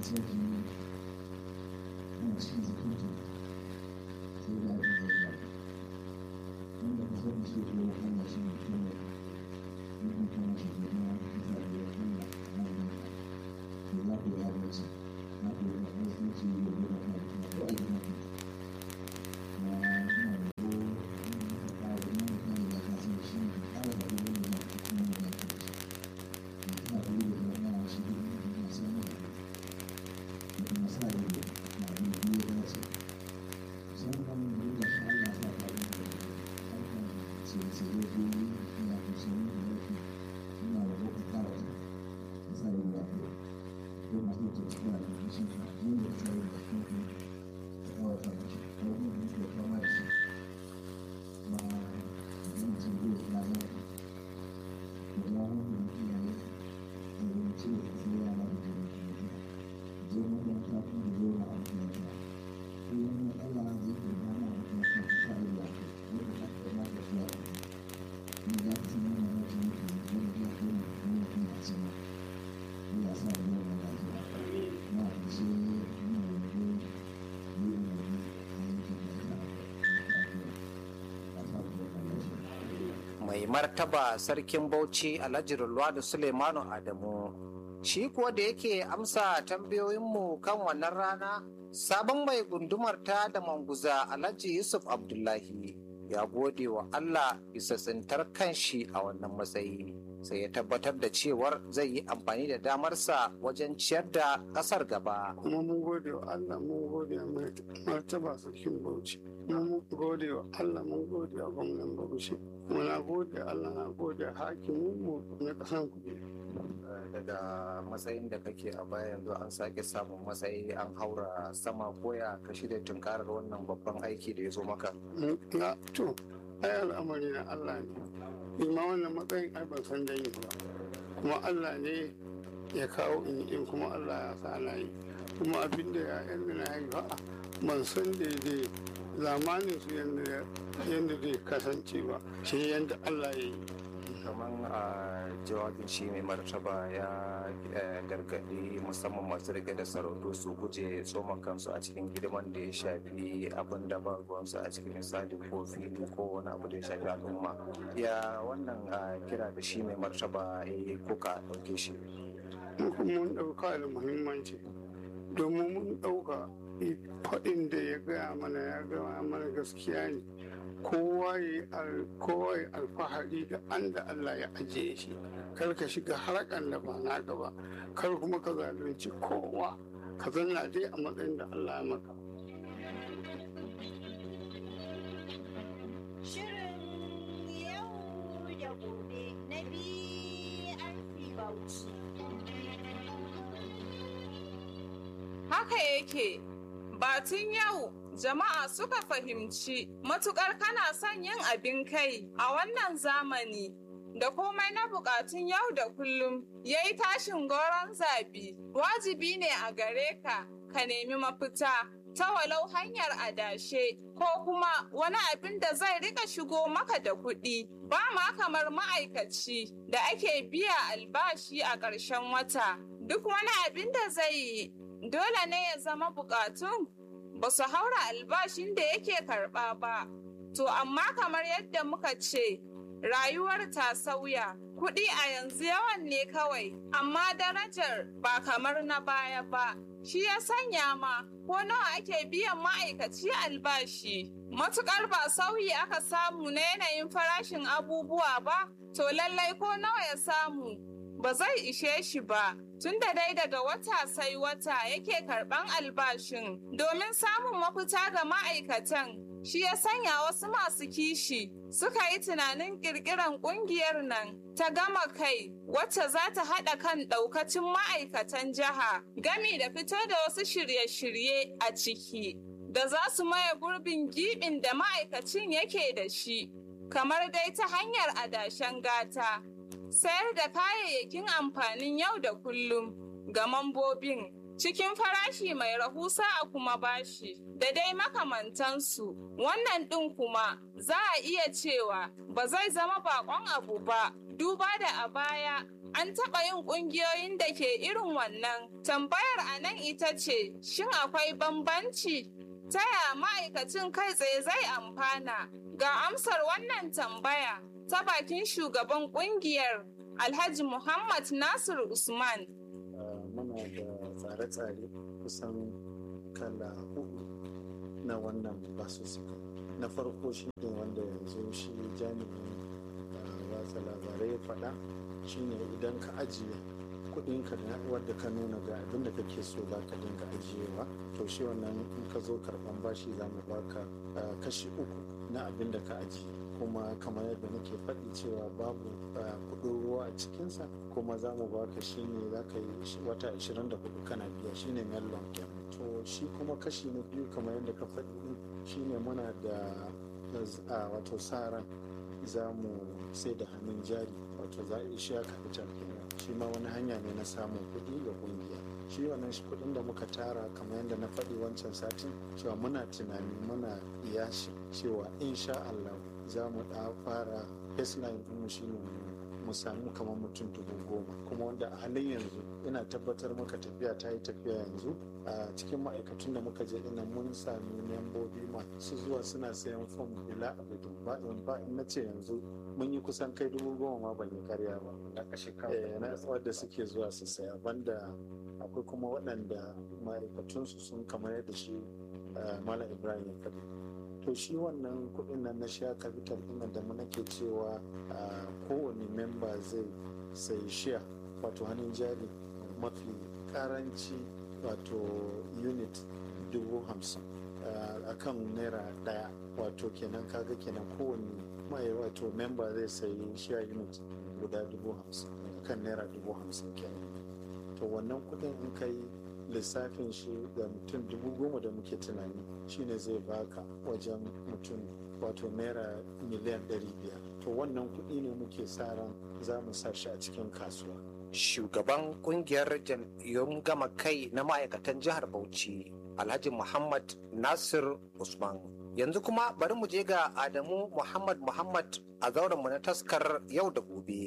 sauki ana cikin zukunta sai da ake zai ba wanda ka sani shi ko Allah shi ne kuma mutum kuma shi ke na bisa da ya kuma na wani to za ku yi adalci na ku yi adalci shi ne da ya kuma kuma ko aiki na kuma na ina da ko ina da ƙara ina da ƙara da ka san shi ne ƙara da wani da ya kuma da ya kuma shi ina da yi da ya na shi ne da ya san ne da kuma sa yi da na yi biyu da ya ce musamman da shi Allah sa ka yi da harkar tsire-tsire ko ina kusurin da yake suna da boko kawai da sa yi da ko ko masu da tafiya da shi ka yin da sa yi da kuma da kawai ta shi ko kuma da ke kama da shi ma da mutum zai ya zama da ya wani da kiyaye da ya ce da sai ya na da jini je makaranta kuma da zo na makaranta kullum Allah zai ke ba na makaranta ta sa yi da ko da ka kai na tafiya ni za ka san yana da jini ke da ya kai na kuma kuma sama Allah sa yi da lafiya na da shi ina da ko ni ina da ayyukan da ya lafiya a sa ku da lafiya mai martaba sarkin bauchi alhaji da suleimanu adamu shi kuwa da yake amsa tambayoyinmu kan wannan rana sabon mai gundumar ta da manguza alhaji yusuf abdullahi ya gode wa allah bisa tsintar kanshi a wannan matsayi sai ya tabbatar da cewar zai yi amfani da damarsa wajen ciyar da ƙasar gaba kuma mun gode wa Allah mun gode wa mai martaba sarkin Bauchi mun gode wa Allah mun gode wa gwamnan Bauchi muna gode wa Allah na gode wa hakimin mu na kasan kuɗi daga matsayin da kake a baya yanzu an sake samun matsayi an haura sama koya ka shirya tunkarar wannan babban aiki da ya zo maka na to ai al'amari na Allah ne ni ma wannan matsayin ai ban san da yi ba kuma Allah ne ya kawo in in kuma Allah ya sa na yi kuma abin da ya yan na yi ba ban san daidai zamanin su yadda zai kasance ba sai yadda Allah ya yi kamar a jawabin shi mai martaba ya eh, gargadi musamman masu rike da sarautu su guje tsoma kansu a cikin hidiman da ya shafi abin da ba ruwansu a cikin misali ko fili ko wani abu da ya shafi al'umma ya wannan ah, kira da shi mai martaba ya yi kuka ɗauke shi mun ɗauka da muhimmanci domin mun ɗauka faɗin da ya gaya mana ya gaya mana gaskiya ne kowa ya yi alfahari da an da Allah ya ajiye shi kar ka shiga harkan da ba naka ba kar kuma ka zalunci kowa ka zanna dai a matsayin da Allah ya maka Shirin yau da gobe na BRC Bauchi. Haka yake, batun yau jama'a suka fahimci matukar kana son yin abin kai a wannan zamani da komai na bukatun yau da kullum ya yi tashin goron zabi wajibi ne a gare ka ka nemi mafita ta walau hanyar adashe ko kuma wani abin da zai rika shigo maka da kuɗi ba ma kamar ma'aikaci da ake biya albashi a ƙarshen wata duk wani abin da zai yi dole ne ya zama bukatun ba su haura albashin da yake karɓa ba. To amma kamar yadda muka ce, rayuwar ta sauya, kuɗi a yanzu yawan ne kawai, amma darajar ba kamar na baya ba. Shi ya sanya ma, ko nawa ake biyan ma'aikaci albashi. Matuƙar ba sauyi aka samu na yanayin farashin abubuwa ba, to lallai ko nawa ya samu, ba zai ishe shi ba. tun da dai daga wata sai wata yake karban albashin domin samun mafita ga ma'aikatan shi ya sanya wasu masu kishi suka yi tunanin kirkiran kungiyar nan ta gama kai wacce za ta haɗa kan ɗaukacin ma'aikatan jiha gami da fito da wasu shirye-shirye a ciki da za su maye gurbin giɓin da ma'aikacin yake da shi kamar dai ta hanyar adashen gata sayar da kayayyakin amfanin yau da kullum ga mambobin cikin farashi mai rahusa a kuma bashi da dai makamantansu wannan ɗin kuma za a iya cewa ba zai zama bakon abu ba duba da a baya an taɓa yin ƙungiyoyin da ke irin wannan. Tambayar a nan ita ce, shin akwai bambanci? Ta ya ma'aikacin kai tsaye zai amfana? Ga amsar wannan tambaya ta bakin shugaban ƙungiyar Alhaji Muhammad Nasir Usman. muna da tsare-tsare kusan kala hudu na wannan basussuka na farko shi ne wanda yanzu shi jami'in watsa labarai ya faɗa shine idan ka ajiye kudinka da wadda ka nuna ga abin da kake so za ka dinga ajiyewa to shi wannan in ka zo karɓan bashi za mu baka kashi uku na abin da ka ajiye kuma kamar yadda nake faɗi cewa babu kuɗin ruwa a cikinsa kuma za mu baka shi ne za ka yi wata 24 kana biya shi ne mellon to shi kuma kashi na biyu kamar yadda ka faɗi shi ne muna da wato sa ran za mu sai da hannun jari wato za a ishiya capital kenan shi ma wani hanya ne na samun kuɗi ga ƙungiya shi wannan kuɗin da muka tara kamar yadda na faɗi wancan satin cewa muna tunani muna iyashi cewa insha Allah za mu da fara baseline ɗinmu shi ne mu samu kamar mutum dubu goma kuma wanda a halin yanzu ina tabbatar maka tafiya ta yi tafiya yanzu a cikin ma'aikatun da muka je ina mun sami membobi masu zuwa suna sayan fom bila abidin ba in ba in na ce yanzu mun yi kusan kai dubu goma ma ban yi karya ba na wadda suke zuwa su saya banda akwai kuma waɗanda ma'aikatunsu sun kamar yadda shi malam ibrahim ya faɗi to shi wannan kuɗin nan na share capital ɗin da mu nake cewa kowane memba zai sai share wato hannun jari mafi karanci wato unit dubu hamsin a kan naira ɗaya wato kenan kaga kenan kowane mai wato memba zai sayi share unit guda dubu hamsin kan naira dubu hamsin kenan to wannan kuɗin in kai lissafin shi da mutum dubu goma da muke tunani shine zai baka wajen mutum wato naira miliyan ɗari biyar to wannan kuɗi ne muke sa ran za mu sa shi a cikin kasuwa shugaban kungiyar jam'iyyun gama kai na ma'aikatan jihar bauchi alhaji muhammad nasir usman yanzu kuma bari mu je ga adamu muhammad muhammad a zauren mu na taskar yau da gobe